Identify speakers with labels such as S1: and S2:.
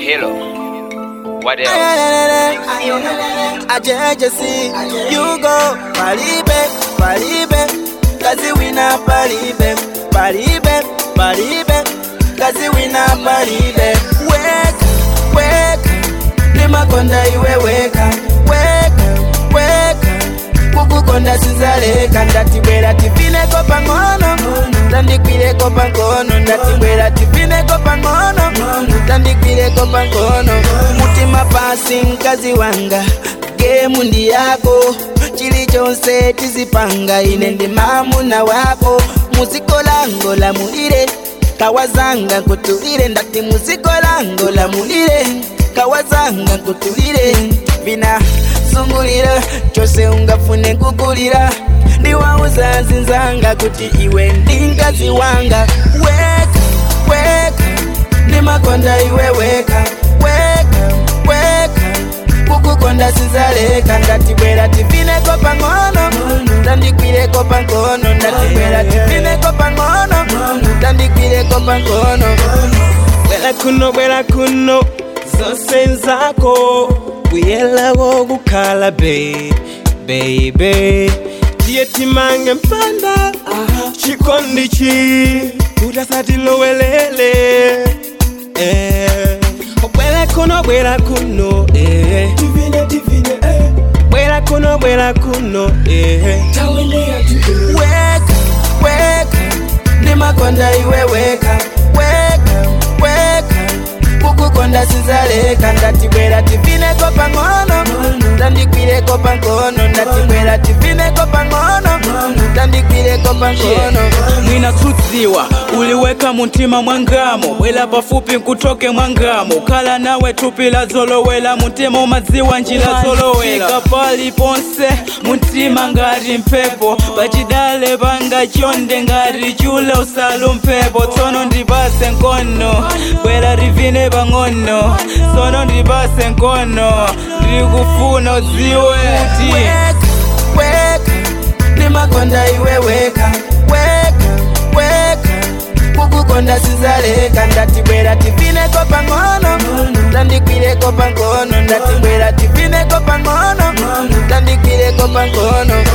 S1: Hello. What else?
S2: ajejesi yugo palibe palibe kazi wina palibe palibe palibe kazi wina palibe weka weka limakonda iwe weka weka weka kukukonda sizaleka ndatibwera tifineko pang'ono tandikwireko pankono ndatibwera tifineko pang'ono tandikwireko pankono mutima pasi mkazi wanga gemu ndi yako chilichonse tizipanga ine ndi mamuna wako muzikolango lamulire kawazanga nkutulire ndati muzikolango lamulire kawazanga nkutulire vina zungulira chose ungafune kukulira ndiwauza zinzanga kuti iwe ndi mkazi wanga weka weka ndimakonda iwe weka weka weka kukukonda sinzaleka ndatibwera tifineko pang'ono tandikwireko pankono ndatibwera tifineko pang'ono tandikwireko pankono
S3: bwera kuno bwera kuno zose nzako buyelawo kukhala be baby tiye timange mpanda chikondi chi utasatilowelele eh. bwera kuno bwera kuno eh. bwera kuno bwera kuno eh.
S2: weka weka ndimakonda iwe weka weka weka kukukonda sinzaleka ndatibwera tifineko pang'ono tandikwireko pankono ndatibwera tifineko pang'ono tandikwireko pankono
S4: mwinasudziwa uliweka muntima mwangamo bwela pafupi nkutoke mwangamo kala nawe thupi la zolowela muntima umadziwa njira zolowela pali ponse muntima ngati mphepo pachidale panga chonde ngati chule usalu mphepo tsono ndipase nkono bwera rivine pang'ono tsono ndipase nkono ndikufuna udziwe ti
S2: weka weka ndimakonda iwe weka weka weka kukukonda sinzaleka ndatibwera tifineko pang'ono tandikwireko pankono ndatibwera tifineko pang'ono tandikwireko pankono